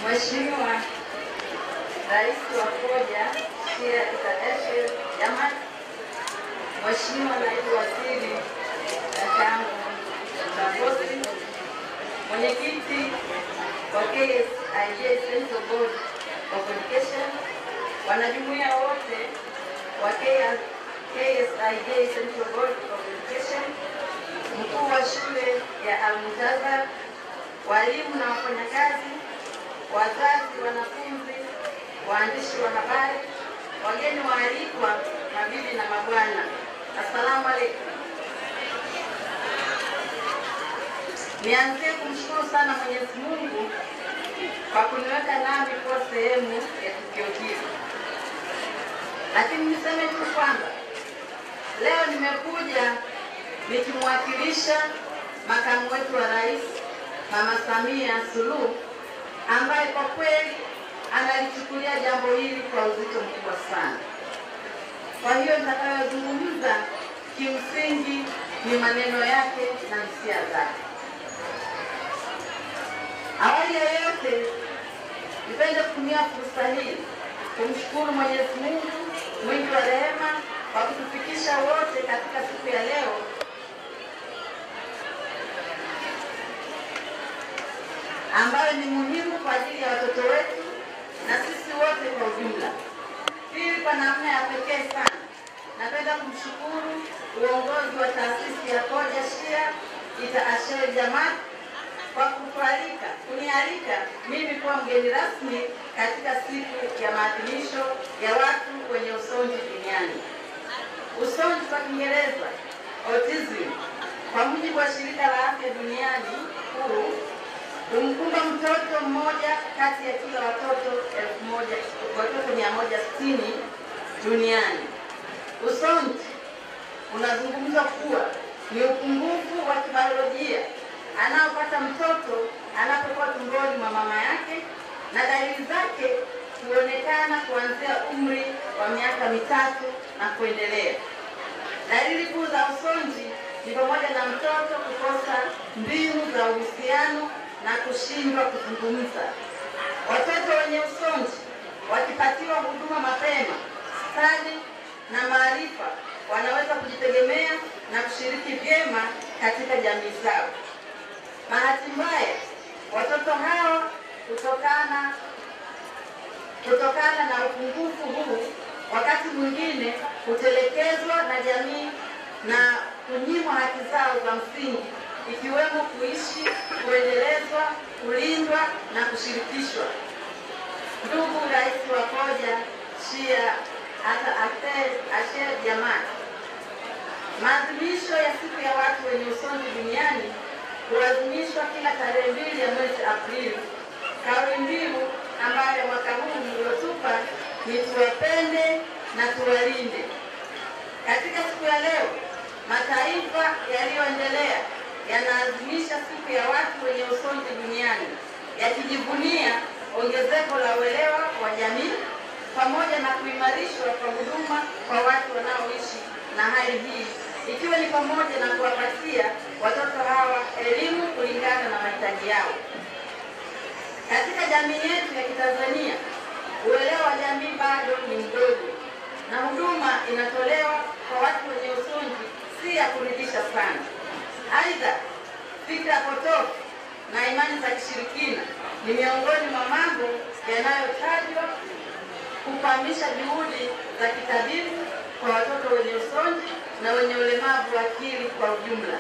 Mheshimiwa Rais wa Koja Shia International Jamat, Mheshimiwa Naibu Waziri Dakangu Mtambozi, Mwenyekiti wa KSIJ Central Board of Education, wanajumuiya wote wa KSIJ Central Board of Education, mkuu wa shule ya Al-Muntazir, walimu na wafanyakazi, wazazi, wanafunzi, waandishi wa habari, wageni waalikwa, mabibi na mabwana, assalamu alaikum. Nianzie kumshukuru sana Mwenyezi Mungu kwa kuniweka nami kuwa sehemu ya tukio hili, lakini niseme tu kwamba leo nimekuja nikimwakilisha makamu wetu wa rais Mama Samia Suluhu ambaye kwa kweli analichukulia jambo hili kwa uzito mkubwa sana. Kwa hiyo nitakayozungumza kimsingi ni maneno yake na hisia zake. Awali ya yote, nipende kutumia fursa hii kumshukuru Mwenyezi Mungu mwingi wa rehema kwa kutufikisha wote katika siku ya leo ambayo ni muhimu kwa ajili ya watoto wetu na sisi wote kwa ujumla. Pili, kwa namna ya pekee sana napenda kumshukuru uongozi wa taasisi ya Koja Shia Ita Asher Jamat kwa kutualika kunialika mimi kuwa mgeni rasmi katika siku ya maadhimisho ya watu wenye usonji duniani. Usonji kwa Kiingereza autism, kwa mujibu wa shirika la afya duniani WHO, humkumba mtoto mmoja kati ya kila watoto elfu moja watoto mia moja sitini duniani. Usonji unazungumzwa kuwa ni upungufu wa kibiolojia anaopata mtoto anapokuwa tumboni mwa mama yake, na dalili zake huonekana kuanzia umri wa miaka mitatu na kuendelea. Dalili kuu za usonji ni pamoja na mtoto kukosa mbinu za uhusiano na kushindwa kuzungumza. Watoto wenye usonji wakipatiwa huduma mapema, stadi na maarifa, wanaweza kujitegemea na kushiriki vyema katika jamii zao. Bahati mbaya, watoto hawa kutokana kutokana na upungufu huu, wakati mwingine hutelekezwa na jamii na kunyimwa haki zao za msingi, ikiwemo kuishi, kuendelezwa, kulindwa na kushirikishwa. Ndugu Rais wa Koja Shia hata Asher Jamat, maadhimisho ya siku ya watu wenye usonji duniani huadhimishwa kila tarehe mbili ya mwezi Aprili. Kauli mbiu ambayo mwaka huu mliotupa ni tuwapende na tuwalinde. Katika siku ya leo, mataifa yaliyoendelea yanaadhimisha siku ya watu wenye usonji duniani yakijivunia ongezeko la uelewa wa jamii pamoja na kuimarishwa kwa huduma kwa watu wanaoishi na hali hii ikiwa ni pamoja na kuwapatia watoto hawa elimu kulingana na mahitaji yao. Katika jamii yetu ya Kitanzania, uelewa wa jamii bado ni mdogo na huduma inatolewa kwa watu wenye usonji si ya kuridhisha sana. Aidha, fikra potofu na imani za kishirikina ni miongoni mwa mambo yanayotajwa kukwamisha juhudi za kitabibu kwa watoto wenye usonji na wenye ulemavu wa akili kwa ujumla.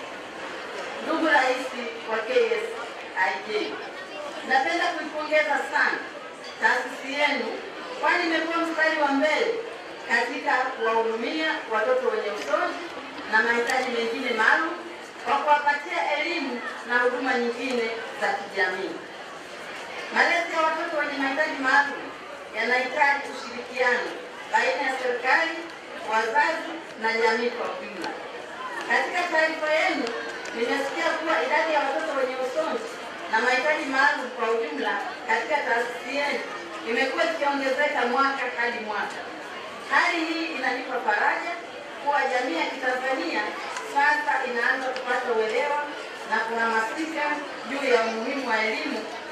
Ndugu Rais wa KSIJ, napenda kuipongeza sana taasisi yenu, kwani imekuwa mstari wa mbele katika kuwahudumia watoto wenye usonji na mahitaji mengine maalum kwa kuwapatia elimu na huduma nyingine za kijamii. Malezi ya watoto wenye mahitaji maalum yanahitaji ushirikiano baina ya serikali, wazazi na jamii kwa ujumla. Katika taarifa yenu nimesikia kuwa idadi ya watoto wenye usonji na mahitaji maalum kwa ujumla katika taasisi yenu imekuwa ikiongezeka mwaka hadi mwaka. Hali hii inanipa faraja kuwa jamii ya Kitanzania sasa inaanza kupata uelewa na kuhamasika juu ya umuhimu wa elimu kwa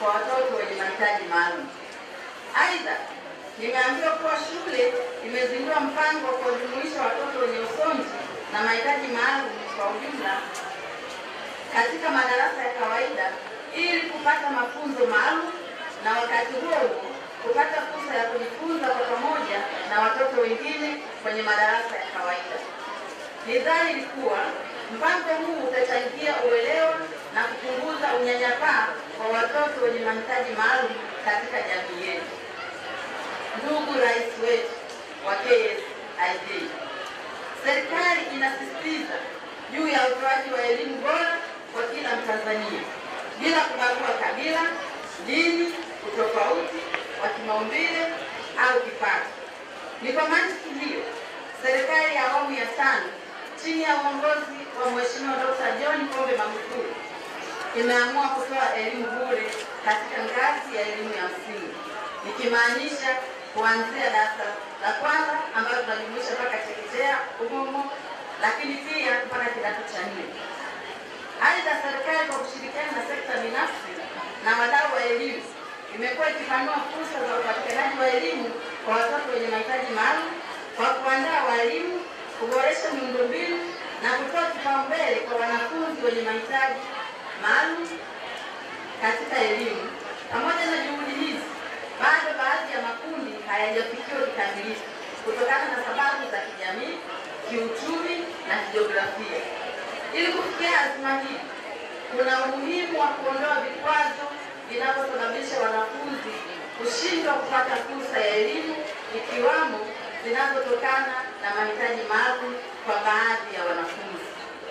kwa watoto wenye mahitaji maalum. Aidha, nimeambiwa kuwa shule imezindua mpango wa kuwajumuisha watoto wenye usonji na mahitaji maalum kwa ujumla katika madarasa ya kawaida ili kupata mafunzo maalum na wakati huo huo kupata fursa ya kujifunza kwa pamoja na watoto wengine kwenye madarasa ya kawaida. Ni dhahiri kuwa mpango huu utachangia uelewa na kupunguza unyanyapaa kwa watoto wenye mahitaji maalum katika jamii yetu. Ndugu Rais wetu wa KSIJ, serikali inasisitiza juu ya utoaji wa elimu bora kwa kila Mtanzania bila kubagua kabila, dini, utofauti wa kimaumbile au kipato. Ni kwa mantiki hiyo serikali ya awamu ya tano chini ya uongozi wa Mheshimiwa Dr. John Pombe Magufuli imeamua kutoa elimu bure katika ngazi ya elimu ya msingi, nikimaanisha kuanzia darasa la kwanza ambayo tunajumuisha mpaka chekechea umomo, lakini pia mpaka kidato cha nne. Aidha, serikali kwa kushirikiana na sekta binafsi na wadau wa elimu imekuwa ikipanua fursa za upatikanaji wa elimu kwa watoto wenye mahitaji maalum kwa kuandaa walimu, kuboresha miundombinu na kutoa kipaumbele kwa wanafunzi wenye mahitaji maalum katika elimu. Pamoja na juhudi hizi, bado baadhi ya makundi hayajafikiwa kikamilifu kutokana na sababu za kijamii, kiuchumi na kijiografia. Ili kufikia azma hii, kuna umuhimu wa kuondoa vikwazo vinavyosababisha wanafunzi kushindwa kupata fursa ya elimu ikiwamo zinazotokana na mahitaji maalum kwa baadhi ya wanafunzi.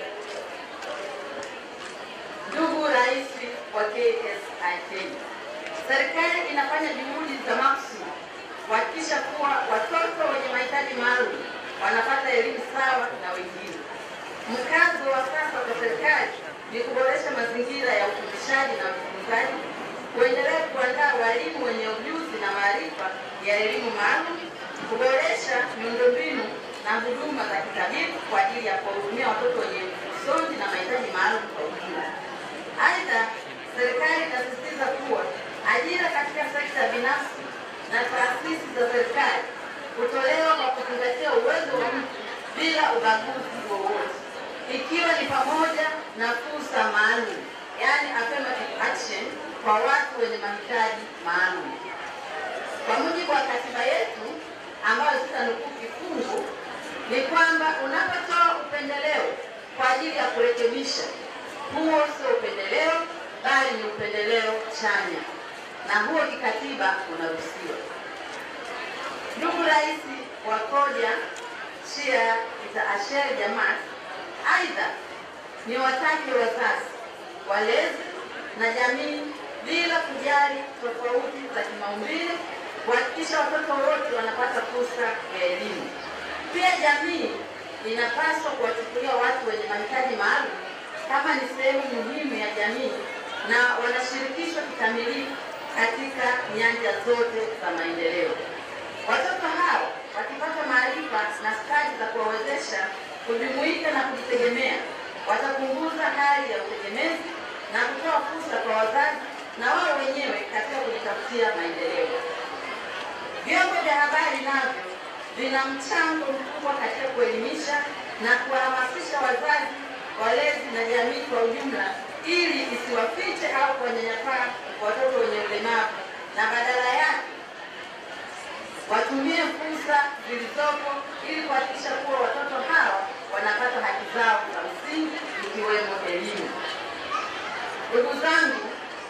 Ndugu Rais wa KSIK, serikali inafanya juhudi za maksudi kuhakikisha kuwa watoto wenye mahitaji maalum wanapata elimu sawa na wengine. Mkazo wa sasa kwa serikali ni kuboresha mazingira ya ufundishaji na ujifunzaji, kuendelea kuandaa walimu wenye ujuzi na maarifa ya elimu maalum, kuboresha miundombinu na huduma za kitabibu kwa ajili ya kuwahudumia watoto wenye usonji na mahitaji maalum kwa ujumla. Aidha, serikali inasisitiza kuwa ajira katika sekta binafsi na taasisi za serikali hutolewa kwa kuzingatia uwezo wa mtu bila ubaguzi wowote, ikiwa ni pamoja na fursa maalum, yaani affirmative action kwa watu wenye mahitaji maalum. Kwa mujibu wa katiba yetu ambayo sitanukuu kifungu, ni kwamba unapotoa upendeleo kwa ajili ya kurekebisha, huo sio upendeleo, bali ni upendeleo chanya, na huo kikatiba unaruhusiwa. Ndugu Rais wa Koja Shia Itaasher Jamaat, aidha ni watake wazazi, walezi na jamii bila kujali tofauti za kimaumbile kuhakikisha watoto wote wanapata fursa ya elimu. Pia jamii inapaswa kuwachukulia watu wenye mahitaji maalum kama ni sehemu muhimu ya jamii na wanashirikishwa kikamilifu katika nyanja zote za maendeleo. Watoto hao wakipata maarifa na stadi za kuwawezesha kujumuika na kujitegemea, watapunguza hali ya utegemezi na kutoa fursa kwa wazazi na wao wenyewe katika kujitafutia maendeleo. Vyombo vya habari navyo vina mchango mkubwa katika kuelimisha na kuwahamasisha wazazi, walezi na jamii kwa ujumla, ili isiwafiche au kuwanyanyapaa watoto wenye ulemavu na badala yake watumie fursa zilizopo ili kuhakikisha kuwa watoto hawa wanapata haki zao za msingi ikiwemo elimu. Ndugu zangu,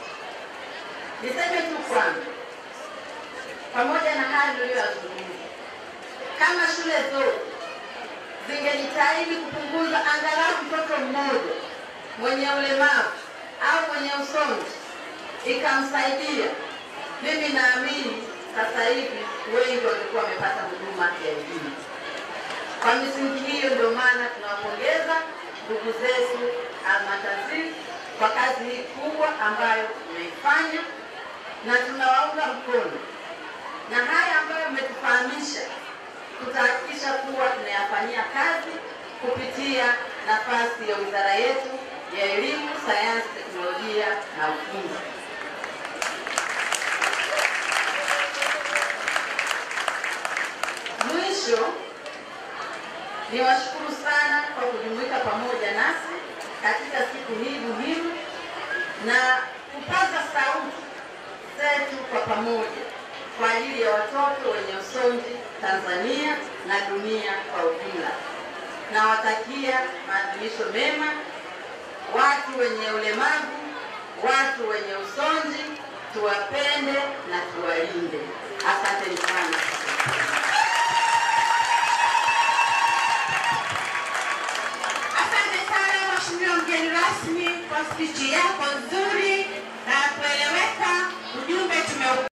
niseme tu kwamba pamoja na haya niliyoyazungumza, kama shule zote zingejitahidi kupunguza angalau mtoto mmoja mwenye ulemavu au mwenye usonji ikamsaidia, mimi naamini sasa hivi wengi walikuwa wamepata huduma ya elimu. Kwa misingi hiyo, ndio maana tunawapongeza ndugu zetu Almatazir kwa kazi hii kubwa ambayo mmeifanya na tunawaunga mkono, na haya ambayo mmetufahamisha tutahakikisha kuwa tunayafanyia kazi kupitia nafasi ya wizara yetu ya Elimu, Sayansi, Teknolojia na Ufundi. mwisho niwashukuru sana kwa kujumuika pamoja nasi katika siku hii muhimu na kupaza sauti zetu kwa pamoja kwa ajili ya watoto wenye usonji Tanzania na dunia kwa ujumla. Nawatakia maadhimisho mema watu wenye ulemavu, watu wenye usonji, tuwapende na tuwalinde. Asanteni sana.